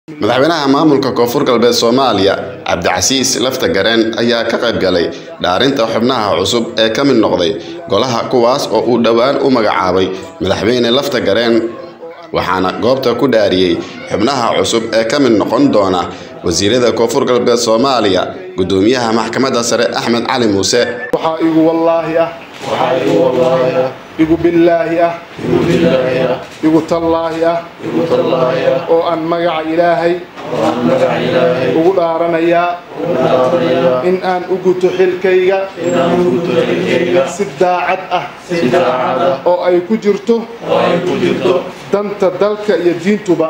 madaxweynaha maamulka koonfur galbeed soomaaliya cabdicasiis lafta gareen ayaa ka qayb galay dhaarinta xubnaha cusub ee ka mid noqday golaha kuwaas oo uu dhowaan u magacaabay madaxweyne lafta gareen waxaana goobta ku dhaariyey xubnaha cusub ee ka mid noqon doona wasiirada koonfur galbeed soomaaliya gudoomiyaha maxkamadda sare axmed cali muuse waxaa igu wallaahi ah igu billaahi ah igu tallaahi ah oo aan magaca ilaahay ugu dhaaranayaa in aan u guto xilkayga si daacad ah oo ay ku jirto danta dalka iyo diintuba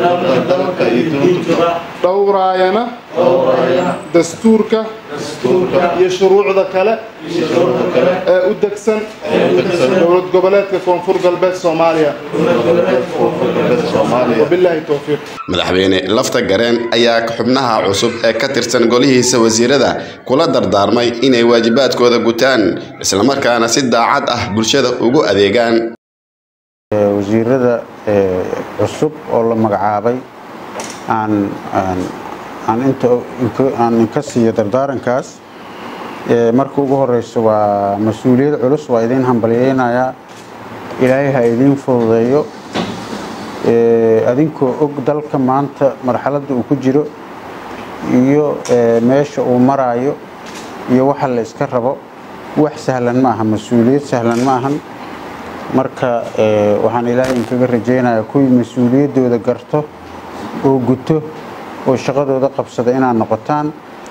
dhowraayana dastuurka iyo shuruucda kale ee u degsan dowlad goboleedka koonfur galbeed soomaaliya wabilaahi towfiiq madaxweyne lafta gareen ayaa xubnaha cusub ee ka tirsan golihiisa wasiirada kula dardaarmay inay waajibaadkooda gutaan islamarkaana si daacad ah bulshada ugu adeegaan wasiirada cusub oo la magacaabay aan aan inka siiyo dardaarankaas marka ugu horeyso waa mas-uuliyad culus waa idiin hambalyeynayaa ilaahay ha idiin fududeeyo adinkoo og dalka maanta marxaladda uu ku jiro iyo meesha uu maraayo iyo waxa la iska rabo wax sahlan ma aha mas-uuliyad sahlan ma ahan marka waxaan ilaahay inkaga rajaynayaa kuwii mas-uuliyaddooda garto oo guto oo shaqadooda qabsada inaad noqotaan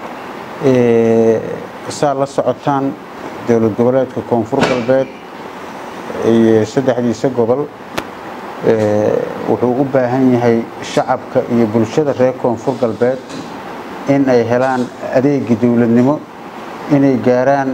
saa la socotaan dowlad goboleedka koonfur galbeed iyo saddexdiisa gobol wuxuu u baahan yahay shacabka iyo bulshada reer koonfur galbeed in ay helaan adeegii dowladnimo inay gaaraan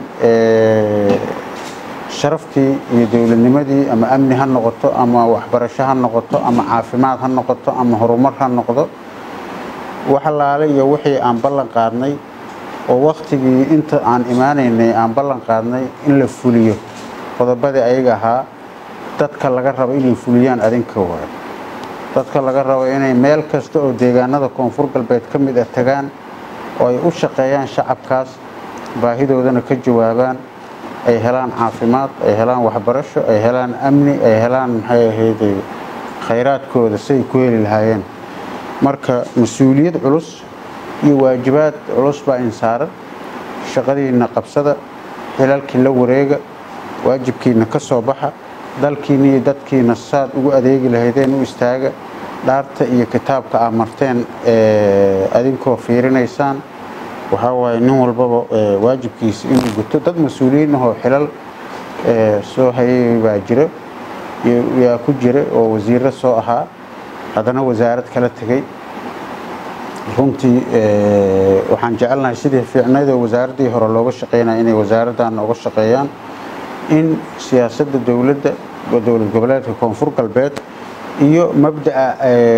sharaftii iyo dowladnimadii ama amni ha noqoto ama waxbarasho ha noqoto ama caafimaad ha noqoto ama horumar ha noqdo wax allaale iyo wixii aan ballan qaadnay oo wakhtigii inta aan imaanaynay aan ballan qaadnay in la fuliyo qodobadii ayaga ahaa dadka laga rabo inay fuliyaan adinka waay dadka laga rabo inay meel kasta oo deegaanada koonfur galbeed ka mid ah tagaan oo ay u shaqeeyaan shacabkaas baahidoodana ka jawaabaan ay helaan caafimaad ay helaan waxbarasho ay helaan amni ay helaan maxay ahayday khayraadkooda siay ku heli lahaayeen marka mas-uuliyad culus iyo waajibaad culus baa insaaran shaqadiinna qabsada xilalkii la wareega waajibkiina ka soo baxa dalkiina iyo dadkiina saad ugu adeegi lahaydeen u istaaga dhaarta iyo kitaabka aa marteen adinkoo fiirinaysaan waxaa waaye nin walbaba waajibkiisa inuu guto dad mas-uuliyiin ahoo xilal soo hayay baa jira yaa ku jira oo wasiiro soo ahaa haddana wasaarad kala tegay runtii waxaan jecelnahay sidii fiicnaydoo wasaaraddii hore looga shaqeynaya inay wasaaraddan oga shaqeeyaan in siyaasadda dowladda dowlad goboleedka koonfur galbeed iyo mabda'a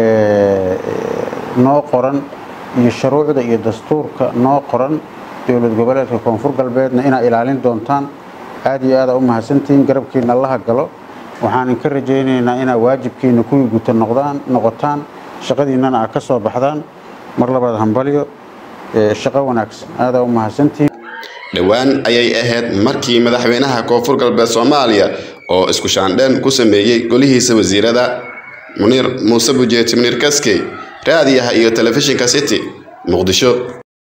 noo qoran iyo shuruucda iyo dastuurka noo qoran dowlad goboleedka koonfur galbeedna inaad ilaalin doontaan aad iyo aada u mahadsantihiin garabkiina allaha galo waxaan inka rajaynaynaa inaad waajibkiina kuwii guta noqdaan noqotaan shaqadiinnana aad ka soo baxdaan mar labaad hambalyo shaqo wanaagsan aadaa u mahadsantihiin dhowaan ayay ahayd markii madaxweynaha koonfur galbeed soomaaliya oo isku shaandheen ku sameeyey golihiisa wasiirada muniir muuse bujeeti muniir kaskey raadiyaha iyo telefishinka city muqdisho